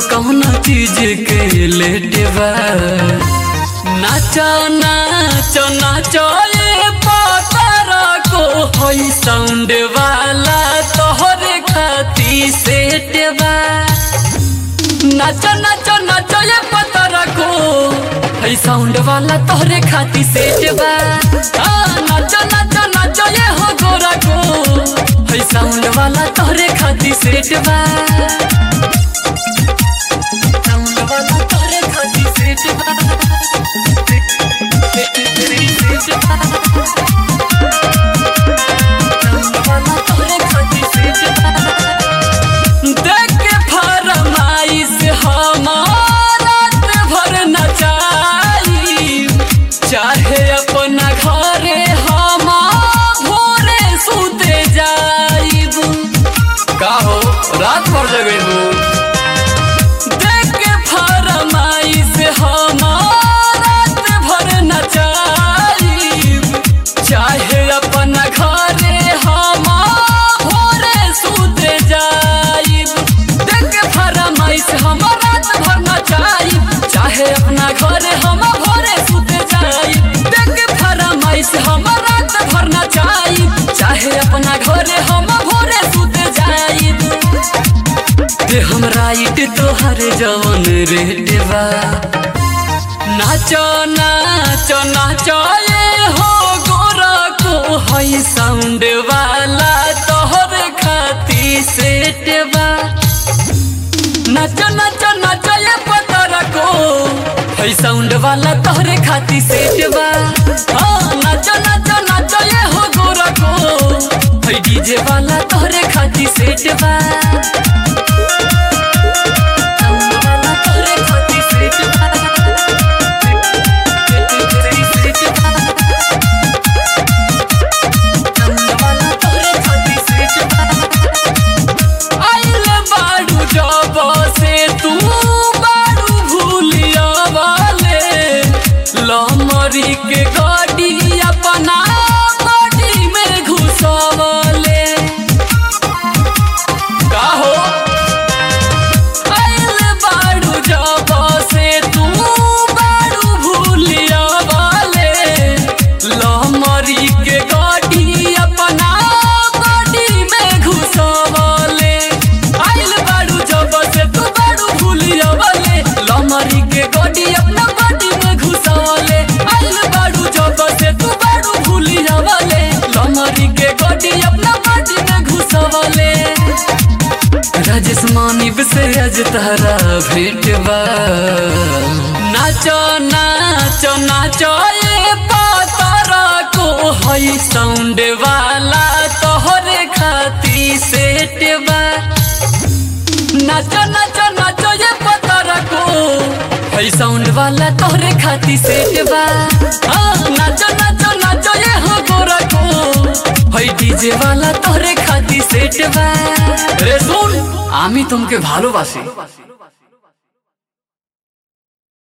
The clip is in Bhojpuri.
कौना चीज के लेट बा नाचो नाचो नाचो ये पातारा को होई साउंड वाला तोहरे खाती सेट बा नाचो नाचो नाचो ये पातारा को होई साउंड वाला तोहरे खाती सेट बा हाँ, नाचो नाचो नाचो ये हो गोरा को होई साउंड वाला तोहरे खाती सेट बा साउंड वाला तोहरे खाती सेट बा देख के फरमाइश हमारा भर नचाई चाहे अपना घरे हम भोरे सुते जाइब का हो रात भर जगेबू देख के फरमाइश हमारा भर नचाइब चाहे अपना घरे हम भोरे सुते जाइब देख के फरमाइश हम रात भर नचाइब चाहे अपना घरे हम भोरे सुते जाइब देख के फरमाइश हम रात भर नचाइब चाहे अपना घरे हम भोरे सुते जाइब ते हम राइट तोहर जवन रेट बा नाचो नाचो नाचो ये हो गोरा को हई साउंड वाला तोहर खाती सेट बा नाचो नाचो नाचो ये पतरा को हई साउंड वाला तोहरे खाती सेट बा हाँ नाचो नाचो नाचो ये हो गोरा को हई डीजे वाला तोहरे खाती सेट बा साउंड वाला तोहरे खाती सेट बा आइल बाड़ू जब से तू बाड़ू भूलिया वाले लमरी के गाड़ी अपना गाड़ी में घुसवले का हो आइल बाड़ू जब से तू बाड़ू भूलिया वाले लमरी के गाड़ी अपना गाड़ी में घुसवले आइल बाड़ू जब से तू बाड़ू भूलिया वाले लमरी के गाड़ी अपना गाड़ी में घुसवले आइल बाड़ू जब से तू बाड़ू भूलिया वाले लमरी के गाड़ी अपना गाड़ी में घुसवले राजेश मानिब से आज तारा भेट बा नाचो नाचो नाचो ये पातारा को हई साउंड वाला तोहरे खाती सेट बा नाचो नाचो नाचो ये पातारा को हई साउंड वाला तोहरे खाती सेट बा हाँ, नाचो नाचो नाचो ये हो गोरा को हई डीजे वाला तोहरे खाती সেট বা রে শুন আমি তোমাকে ভালোবাসি